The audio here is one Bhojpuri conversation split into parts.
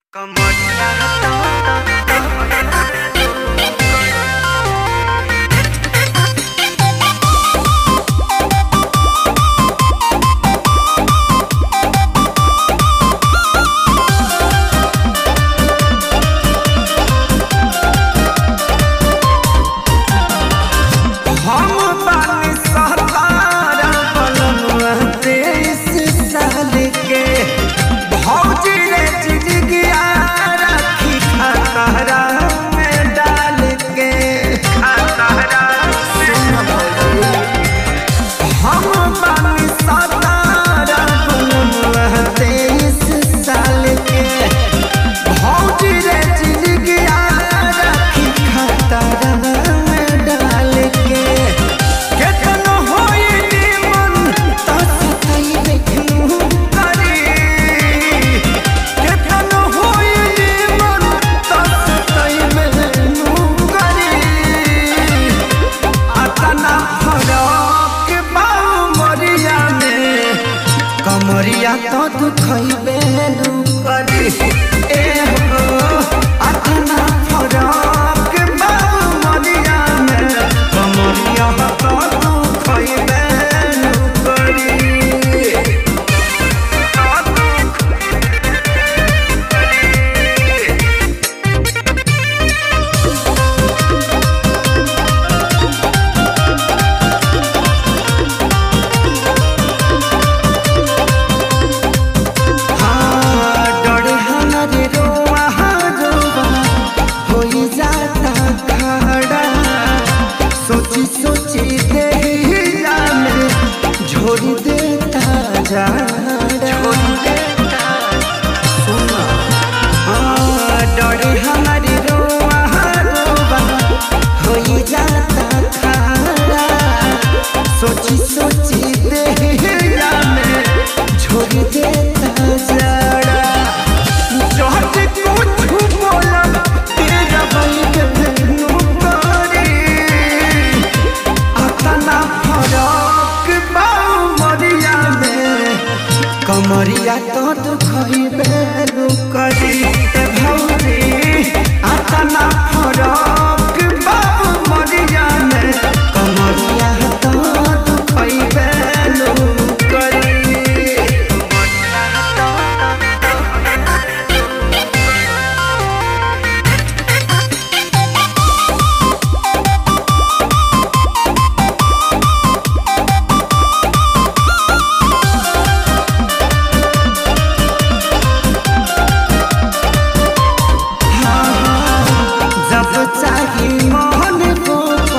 हम बानी सहतारा बनवा तेईस साल के भौजी रे जिंदगिया रखी खतरा में डाल के खतरा सुन भौजी हम बानी सहतारा बनवा तेईस साल के भौजी रे जिंदगिया रखी खतरा में डाल के केतनो होई निमन तो सताई देखनु करी केतनो होई निमन तो सताई देखनु करी अतना फरक बाऊ मरिया में कमरिया तो दुखैबे नु करी ए हो अतना फरक बाऊ मरिया में कमरिया तो दुखैबे नु करी हाँ, डरे हमारे रोआ रोआ होई जाता खड़ा सोची सोची देहिया में झोरी देता जा सुना हाँ, डरे हमारे रोआ रोआ होई जाता खड़ा सोची सोची देहिया में झोरी देता जड़ा जहर कुछ बोला तेरा भाई के भेनु करी अतना फरक बाऊ मरिया में कमरिया तो दुखई बेलू करी ए भौरी अतना फरक बाऊ मरिया में कमरिया तो दुखई बेलू करी जब चाही मोहन को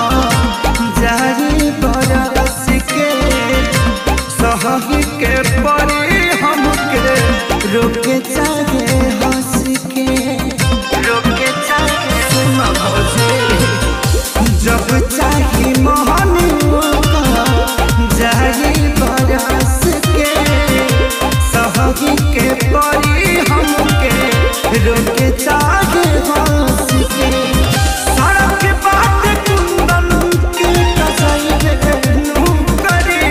जारी बरस के सहही के परी हमके रोके चाहे हंस के रोके चाहे सुन भौजी जब चाही मोहन को जारी बरस के सहही के परी हमके रोके चाहे हंस के सड़क बाट कुंदन के कसई बेनु करी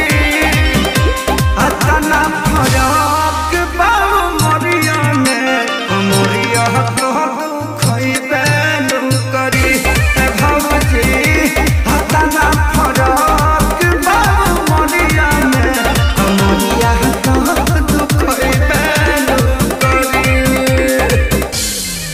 अतना फरक बाऊ मरिया में मरिया तो खइबे नु करी ए भौजी अतना फरक बाऊ मरिया में मरिया तो खइबे नु करी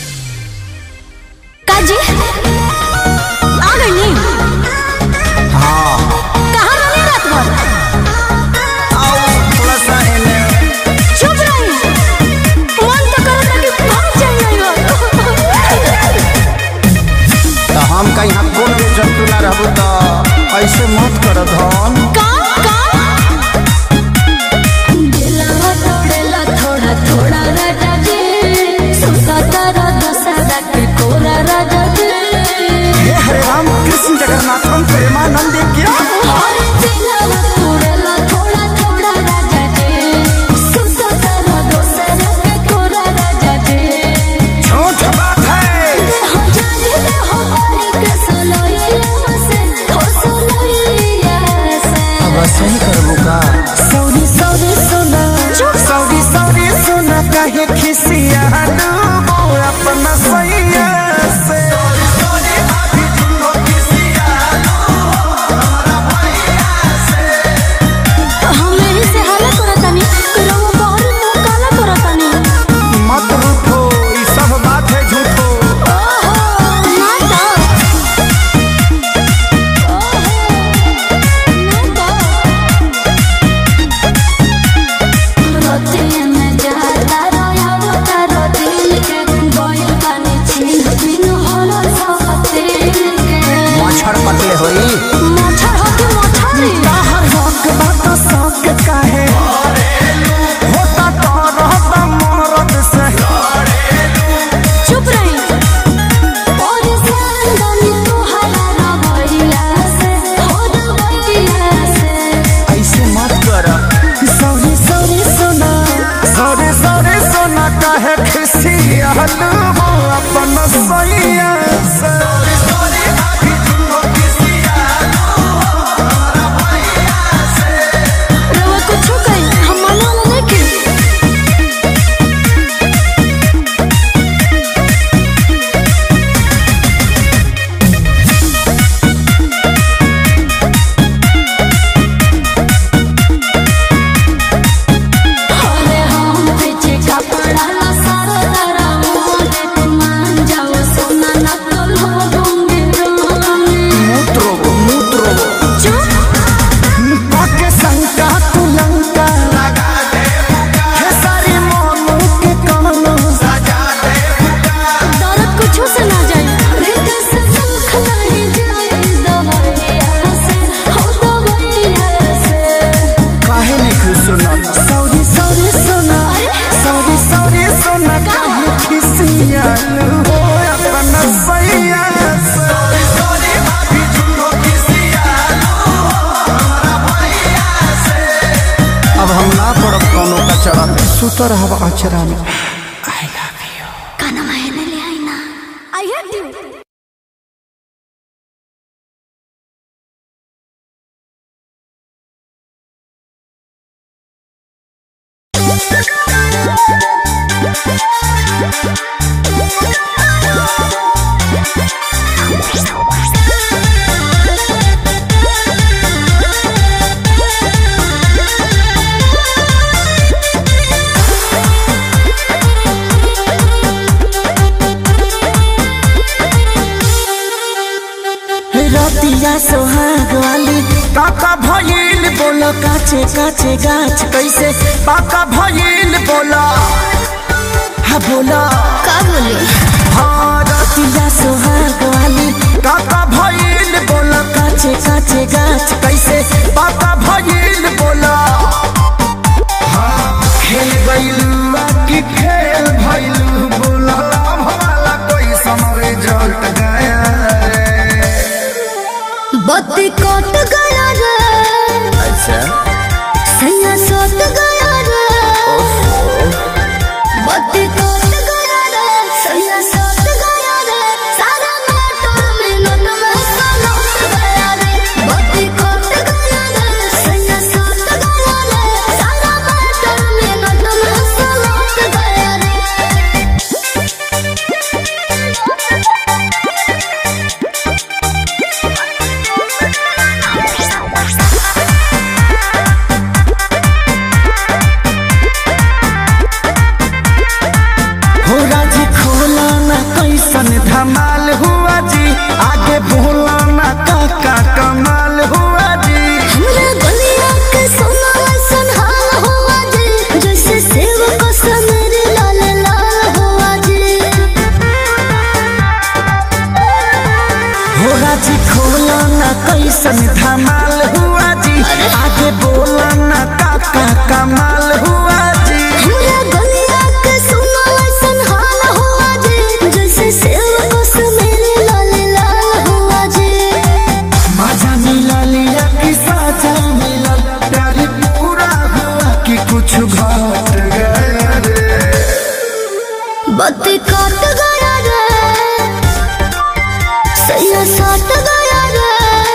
दिहल हो अपन सैया से रवा कुछो कही हम माने वाला नहीं के अरे हम पीछे कपड़ा ला सारा तारा मोने तुम मान जाओ सोना ना तो लो दूंगी रोने मूत्रो मूत्रो चुप पाके शंका तू लंका हे सारी मोनू के कानू दौलत कुछो से ना जाए रित से सुख नहीं जाए दवाइया से हो दवाइया से काहे नहीं खुश सुना सॉरी सॉरी सुना सॉरी सॉरी सुना काहे खिसिया हो अपन सैया से अब हम ना पड़ब कोनो कचरा में सुतर रहब अचरा में आई लव यू काना मायने ले आई ना आई हेट यू रतिया सोहाग वाली काका भइल बोला काचे काचे गाछ कैसे काका भइल बोला हा बोला का बोले हाँ रतिया सोहाग वाली काका भइल बोला काचे काचे गाछ कैसे काका भइल बोला हाँ खेल गइलू की खेल भइलू बोला भला कोई समरे जट गया रे बत्ती कट गया रे अच्छा सैया सट गया रे बत्ती कट गया रे सैया सट गया रे सारा मोटर मिनट में सलट गया रे बत्ती कट गया रे सैया सट गया रे सारा मोटर मिनट में सलट गया रे हो राजी खोला ना कैसन धमाल हुआ जी आगे बोला ना काका कमाल हुआ जी हमरा गलिया के सोना ऐसन हाल हुआ जी जैसे सेव को समेर लाल लाल हुआ जी हो राजी खोला ना कैसन धमाल हुआ जी आगे बोला ना काका कमाल हुआ जी हमरा गलिया के सोना ऐसन हाल हुआ जी जैसे सेव को समेर लाल लाल हुआ जी मजा मिला लिया कि साजा मिला प्यार पूरा हुआ कि कुछ घट गया रे बत्ती कट गया रे सैया सट गया रे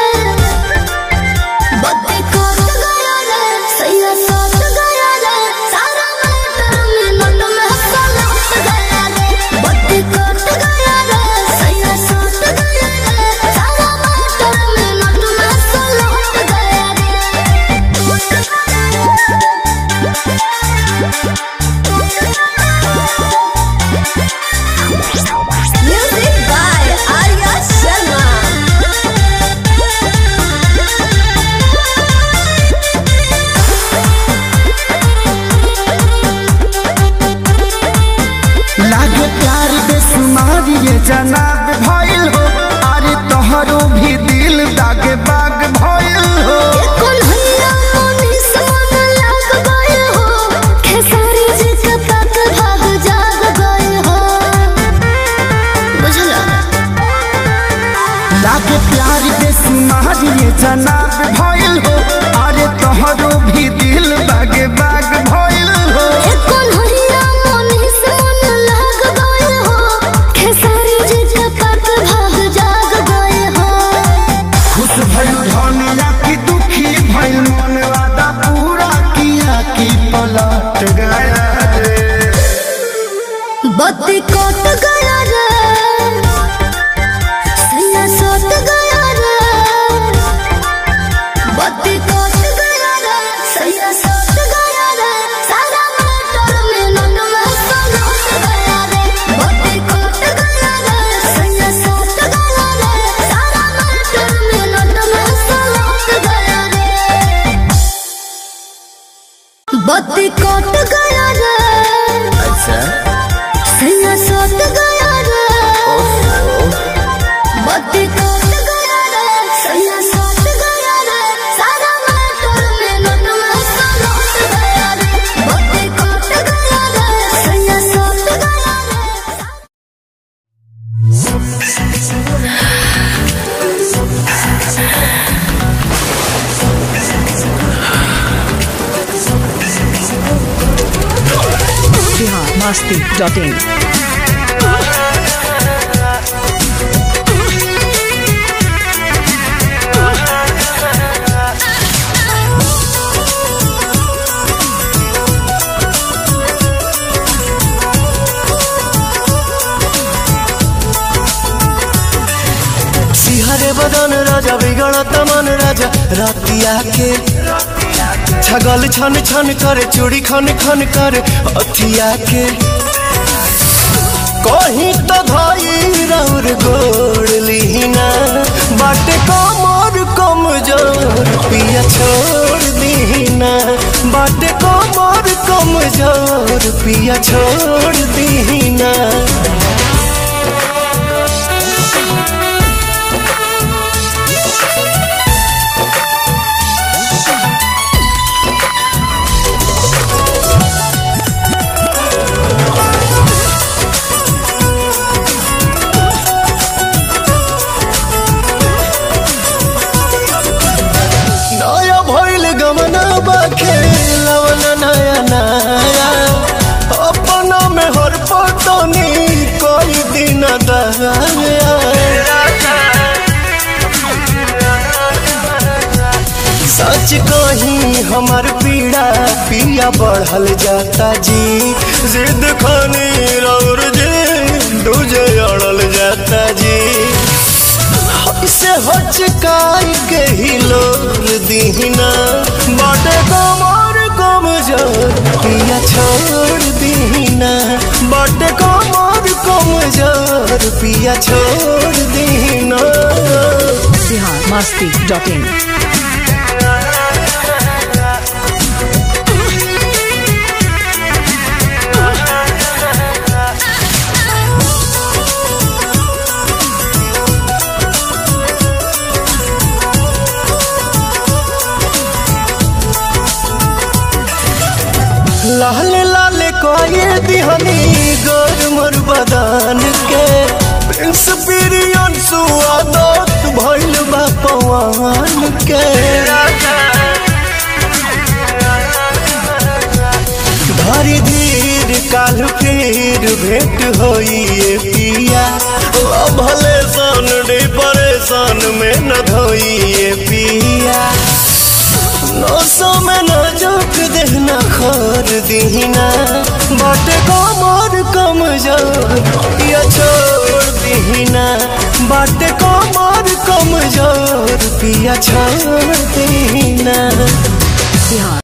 बत्ती कट गया रे सैया सट गया रे सारा मोटर मिनट में सलट गया रे बत्ती कट गया रे सैया सट गया रे सारा मोटर मिनट में सलट गया रे म्यूजिक बाय आर्या शर्मा लागे प्यार बेसुमार ये जनाब भइल हो अरे तोहरो भी दिल दागे बाग भइल हो कौन हैया मोनी सोन लाग गए हो खेसारी जी के तक भाग जाग गए हो बुझला लागे प्यार बेसुमार ये जनाब भइल हो अरे तोहरो भी दिल दागे बाग भइल हो कौन हैया मोनी सोन लाग गए बत्ती कट गया रे सैया सट गया रे बत्ती कट गया रे सैया सट गया रे सारा मोटर में नट में सलट गया रे बत्ती कट गया रे सैया सट गया रे सारा मोटर में नट में सलट गया रे बत्ती कट गया रे अच्छा सैया सट गया रे बत्ती कट गया रे सैया सट गया रे सारा मोटर में नट में सलट गया रे बत्ती कट गया रे सैया सट गया रे biharmasti.in सिहरे बदन राजा बिगड़त मन राजा रातिया के छगल छन छन करे चूड़ी खन खन करे अथिया के कहीं तो धाई रौर गोड़ लिहिना बाटे कमर कमजोर पिया छोड़ दीना बाटे कमर कमजोर पिया छोड़ दीना नया भइल गमना बाखे लवना नया नया अपना में हर पटनी कोई दिन दया सच कही हमार पीड़ा पिया बढ़ल जाता जी जिद खानी रौर जी दूजे अड़ल जाता जी से हचकाई के ही लोर दीना बाटे कमर कमजोर पिया छोड़ दीना बाटे कमर कमजोर पिया छोड़ दीना biharmasti.in लाल लाल कोई दिहनी गोर मोर बदन के प्रिंस पिरियन सुआदत भइल बा पवन के धरी धीर काल फिर भेंट होई ए पिया ओ भले सन डिप्रेशन में न धोई ए पिया नौसो में न जोक देना खोर दीना बाटे कमर कमजोर या छोड़ दीना बाटे कमर कमजोर पिया छोड़ दीना बिहार